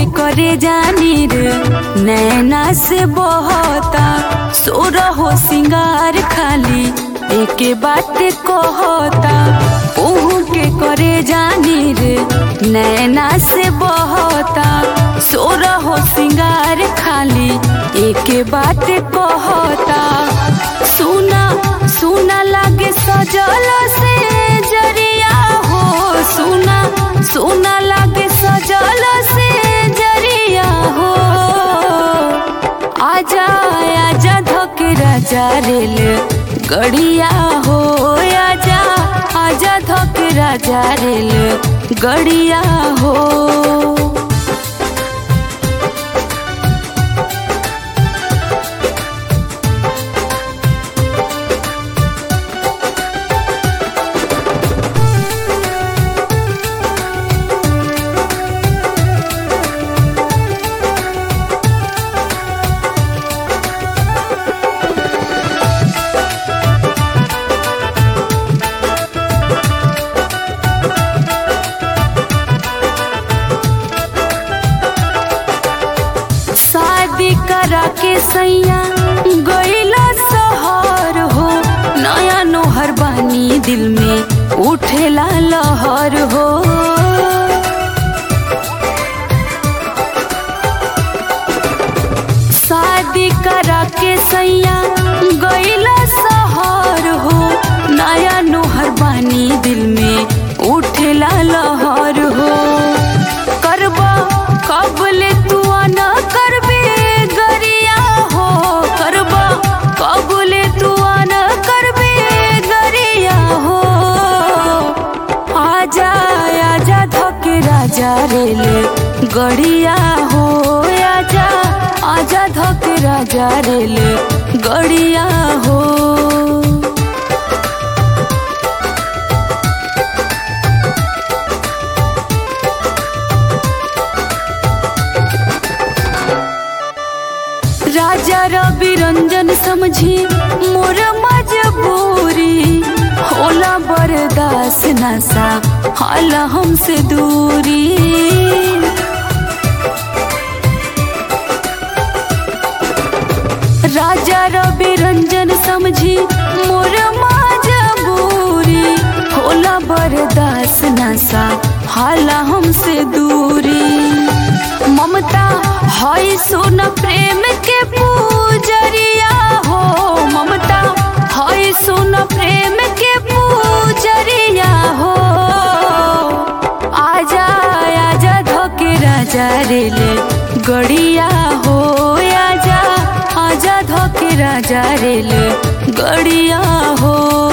के करे जानी रे नैना से बहता सोर हो सिंगार खाली एके बात कहता ओहू के करे जानी रे नैना से बहता सोर हो सिंगार खाली एके बात कहता सुना सुना लागे सजल से जरिया हो सुना सुना लागे सजल से जरिया हो आजा आजा धोके राजा रेल गड़िया हो आजा आजा धोके राजा रेल गड़िया हो शादी करा के सैया गईला सहर हो नया नोहर बानी दिल में उठेला लहर हो शादी करा के सैया गईला सहर हो नया नोहर बानी दिल में उठेला लहर हो करबा कबले तू न करबे गरिया हो करबा कबले तू न करबे गरिया हो आजा आजा धके राजा रेल गड़िया हो आजा आजा धके राजा रेल गड़िया हो राजा रवि रंजन समझी मोर मजबूरी होला बर्दाश्त नशा हाल हमसे दूरी राजा रवि रंजन समझी मोर मजबूरी होला बर्दाश्त नशा हाल हमसे दूरी ममता हई सुन प्रेम के पूजरिया हो ममता हई सुन प्रेम के पूजरिया हो आजा आजा धोके राजा रेल गड़िया हो आजा आजा धोके राजा रेल गड़िया हो